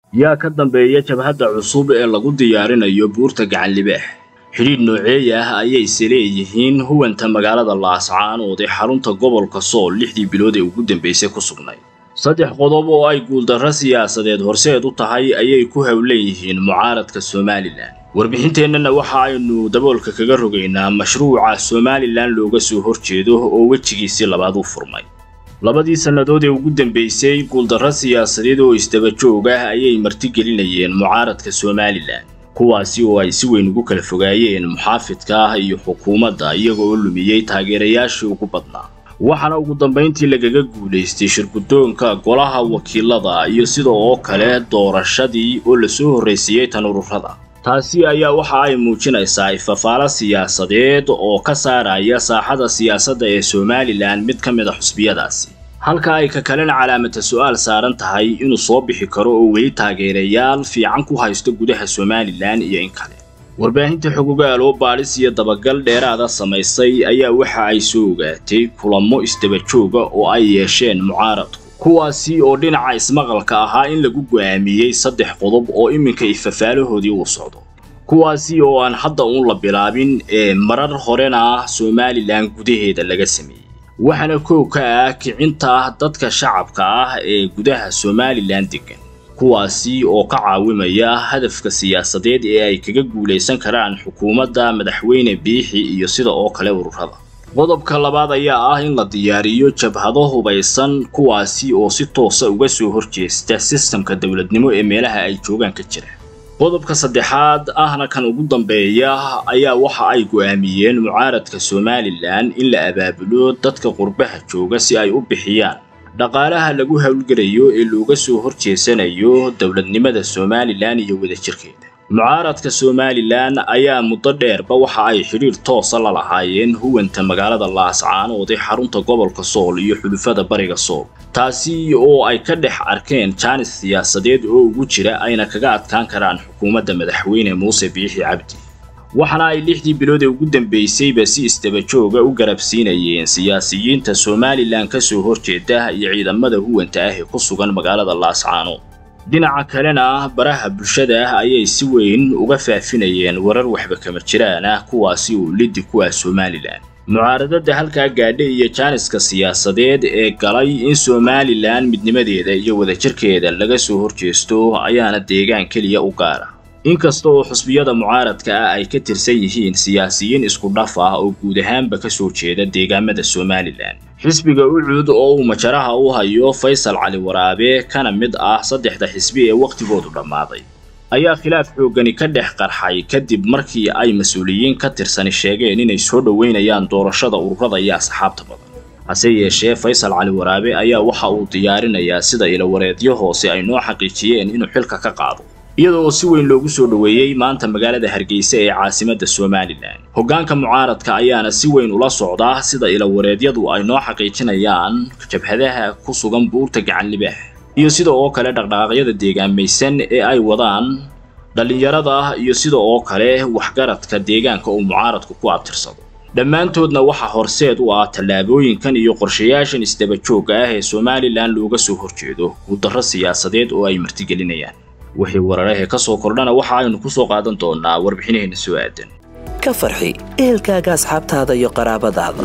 yaa ka dambeeya jabhadda cusub ee lagu diyaarinayo buurta gacanlibaax xidhiidh nooceeya ah ayayse leeyihiin huwanta magaalada laascaanood ee xarunta gobolka sool lixdii bilood ee ugu dambaysay ku sugnay saddex qodob oo ay guuldarro siyaasadeed horseed u tahay ayay ku howlan yihiin mucaaradka somalilan warbixinteennana waxa aynu daboolka kaga rogaynaa mashruuca somalilan looga soo horjeedo oo wejigiisii labaad u furmay labadii sannadood ee ugu dambaysay guuldarro siyaasadeed oo isdaba joog ah ayay martigelinayeen mucaaradka somalilan kuwaasi oo ay si weyn ugu kala fogaayeen muxaafidka ah iyo xukuumadda iyaga oo lumiyey taageerayaashii ugu badnaa waxaana ugu dambayntii lagaga guulaystay shirguddoonka golaha wakiilada iyo sida oo kale doorashadii oo lasoo horraysiiyey tan ururada taasi ayaa waxa ay muujinaysaa ifafaalo siyaasadeed oo ka saaraya saaxada siyaasadda ee somalilan mid ka mid a xusbiyadaasi halka ay ka kalena calaamata su-aal saaran tahay inuu soo bixi karo oo weli taageerayaal fiican ku haysto gudaha somalilan iyo in kale warbaahinta xogogaal oo baadhis iyo dabagal dheeraada samaysay ayaa waxa ay soo ogaatay kulamo isdaba jooga oo ay yeesheen mucaaradku kuwaasi oo dhinaca ismaqalka ahaa in lagu go'aamiyey saddex qodob oo iminka ifafaalahoodii uu socdo kuwaasi oo aan hadda uun la bilaabin ee marar horena somalilan gudaheeda laga sameeyey waxaana kow ka ah kicinta dadka shacabka ah ee gudaha somalilan degan kuwaasi oo ka caawimaya hadafka siyaasadeed ee ay kaga guulaysan karaan xukuumadda madaxweyne biixi iyo sida oo kale ururada qodobka labaad ayaa ah in la diyaariyo jabhado hubaysan kuwaasi oo si toosa uga soo horjeesta sistamka dowladnimo ee meelaha ay joogaan ka jira qodobka saddexaad ahna kan ugu dambeeya ayaa waxa ay go'aamiyeen mucaaradka somalilan in la abaabulo dadka qurbaha jooga si ay u bixiyaan dhaqaalaha lagu howlgelayo ee looga soo horjeesanayo dowladnimada somalilan iyo wadajirkeeda mucaaradka somalilan ayaa muddo dheerba waxa ay xidhiir toosa la lahaayeen huwanta magaalada laascaanood ee xarunta gobolka sool iyo xulufada bariga sool taasi oo ay ka dhex arkeen jaanis siyaasadeed oo ugu jira ayna kaga adkaan karaan xukuumadda madaxweyne muuse biixi cabdi waxaana ay lixdii bilood ee ugu dambaysayba si isdaba jooga u garabsiinayeen siyaasiyiinta somalilan ka soo horjeeda iyo ciidamada huwanta ah ee ku sugan magaalada laascaanood dhinaca kalena baraha bulshada ah ayay si weyn uga faafinayeen warar waxba kama jiraan ah kuwaasi oo liddi ku ah somalilan mucaaradada halkaa gaadha iyo jaaniska siyaasadeed ee galay in somalilan midnimadeeda iyo wadajirkeeda laga soo horjeesto ayaana deegaan keliya u gaara inkasta oo xusbiyada mucaaradka ah ay ka tirsan yihiin siyaasiyiin isku dhaf ah oo guud ahaanba ka soo jeeda deegaamada somalilan xisbiga ucuud oo uu majaraha u hayo faysal cali waraabe kana mid ah saddexda xisbi ee wakhtigoodu dhammaaday ayaa khilaaf xooggani ka dhex qarxay kadib markii ay mas-uuliyiin ka tirsani sheegeen inay soo dhoweynayaan doorashada ururada iyo asxaabta badan hase yeeshee faysal cali waraabe ayaa waxa uu diyaarinayaa sida ilawareedyo hoose ay noo xaqiijiyeen inuu xilka ka qaado iyada oo si weyn loogu soo dhoweeyey maanta magaalada hargeysa ee caasimadda somalilan hoggaanka mucaaradka ayaana si weyn ula socdaa sida ilawareedyadu ay noo xaqiijinayaan jabhadaha ku sugan buurta gacanlibaax iyo sida oo kale dhaqdhaqaaqyada deegaamaysan ee ay wadaan dhallinyarada iyo sida oo kale waxgaradka deegaanka uu mucaaradku ku abtirsado dhammaantoodna waxaa horseed u ah tallaabooyinkan iyo qorshayaashan isdaba joogga ah ee somalilan looga soo horjeedo guuldarro siyaasadeed oo ay martigelinayaan wixii wararahee ka soo kordhana waxa aynu ku soo qaadan doonaa warbixinaheenna soo aadan ka farxi ehelkaaga asxaabtaada iyo qaraabadaada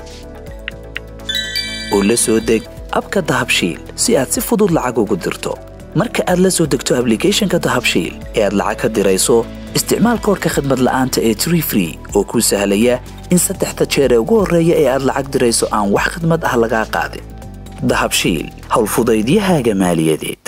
oo la soo deg abka dahabshiil si aad si fudud lacag ugu dirto marka aad la soo degto ablicathonka dahabshiil ee aad lacag ka dirayso isticmaal koorka khadmad la'aanta ee tree free oo kuu sahlaya in saddexda jeer ee ugu horreeya ee aad lacag dirayso aan wax khadmad ah lagaa qaadin dahabshiil howlfudaydiyahaaga maaliyadeed